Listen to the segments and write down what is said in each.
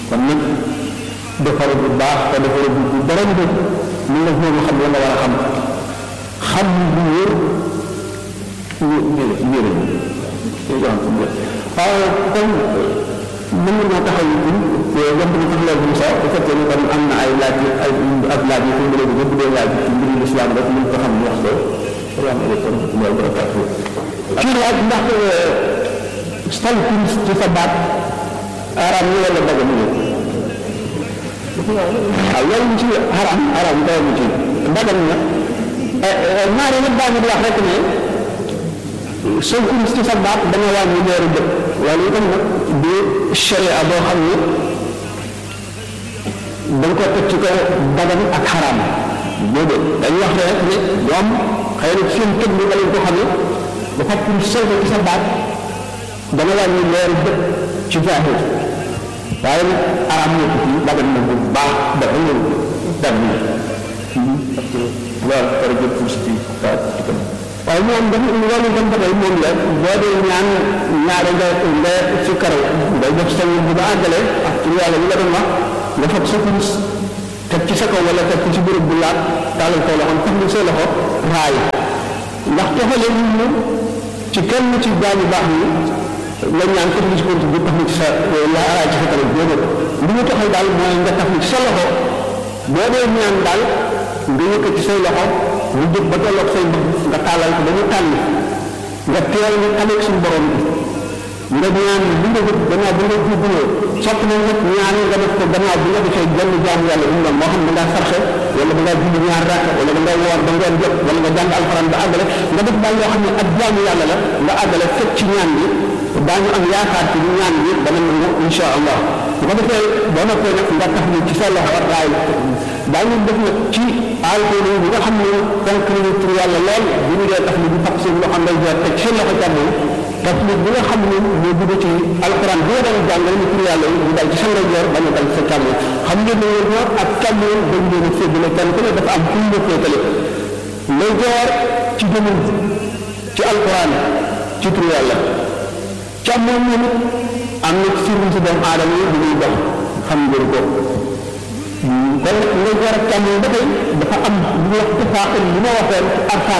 kon nag defar bu baax te defar bu bu dara ñu ñu la ñoo xam la nga war a xam xam bu wóor ñu ñu ñu waaw kon mën na taxaw yi yomb na tax loolu Moussa bu fekkee ne kon am na ay laaj ay ab laaj yi fi mu léegi bu dee laaj ci mbiru lislaam rek mën ko xam ñu wax ko salaamaaleykum wa rahmatullahi wa barakatuh kii laaj ndax sal kuris ci sa baat araam ñu wala daga ñu waaw loolu ci haram haram dawa mu ci dagan na ñaari nag daa di wax rek ne soo kuris ci sa baat dana wàññi leeru bët loolu itam nag di sharia boo xam ne dañ ko teg ci kaw dagan ak xaraam boobu dañuy wax rek ne ñoom xëy na seen tëg bi lañ ko xam ne dafa pour sol ko ci sa baat dana wàññi leeru bët ci zahir waaye nag araam na ko fii dagan na bu baax dafa ñëw dam na waaw par exemple pour si waaye moom dafa loolu itam ba tey moom la boo dee ñaan ñaare nga nga ci karaw ngay def sa bu ba àggale ak ci yàlla li la doon wax nga fab sa kurus teg ci sa kaw wala teg ci béréb bu laat taalal ko loxoom tax ni sa loxo raay ndax toxalee ñu moom ci kenn ci gaañu baax yi la ñaan teg ci kurus bi tax ni ci sa la raay ci sa kanam déedéet li ñu toxal daal mooy nga tax ni ci sa loxo boo dee ñaan daal nga yëkkati say loxo ñu jóg ba tolloog say bëgg nga tàllal ko ba mu tànn nga teel nga taleeg suñu borom bi nga ñaan bi nga jëf gannaaw bi nga jubbaloo sopp na nag ñaan nga def ko gannaaw bi nga defee genn jaamu yàlla bu mu doon moo xam da ngaa sarxe wala da ngaa julli ñaar rakk wala da ngaa woor ba ngoon jot wala nga jàng alxuraan ba àggale nga def daal loo xam ne ak jaamu yàlla la nga àggale fekk ci ñaan bi daañu am yaakaar ci ñaan bi dana nangu insha allah bu ko defee boo noppee nag nga tax ni ci sa loxo raay daañu def nag ci alkool yi nga xam ne fonk nañu tur yàlla lool bu ñu dee tax ni di fab seen loxo ndey joor teg seen loxo càmmoñ tax ni bi nga xam ne moo dugg ci alquran bi nga doon jàngale ni tur yàlla yi ñu dal ci sa ndey joor bañ a dal sa càmmoñ xam ngeen ne ñoom ak càmmoñ dañ leen a séddale kenn ku ne dafa am fu ñu féetale ndey joor ci jëmul ci alquran ci tur yàlla càmmoñ ñu nit am na ci sirri si doomu aadama yi bu ñuy dox xam ngeen ko kon nga war a càmmoñ ba tey dafa am lu wax tafaaxul li ma waxoon ci arkaan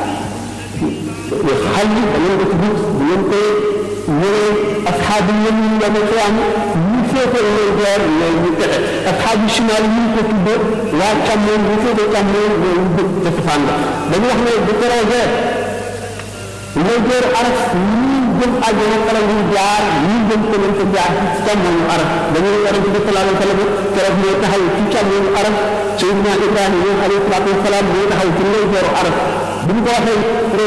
xal yi da ngeen ko ci gis da ngeen koy ñëwee asxaabu yéen ñu yama xiyaam ñu féetee leen door ñooy ñu texe asxaabu shimaal ñu ko tuddee waa càmmoñ ñu féetee càmmoñ ñooy ñu bëgg ca safaan ba dañu wax ne bu projet ngay door araf ñii jëm àjjana kala ñu jaar ñii jëm feneen ko jaar ci càmmoñu araf dañuy war a ci sallallahu alayhi wa sallam keroog ñoo taxaw ci càmmoñu araf Seydina Ibrahima alayhi salaatu wa salaam moo taxaw ci ngay door araf bu ñu ko waxee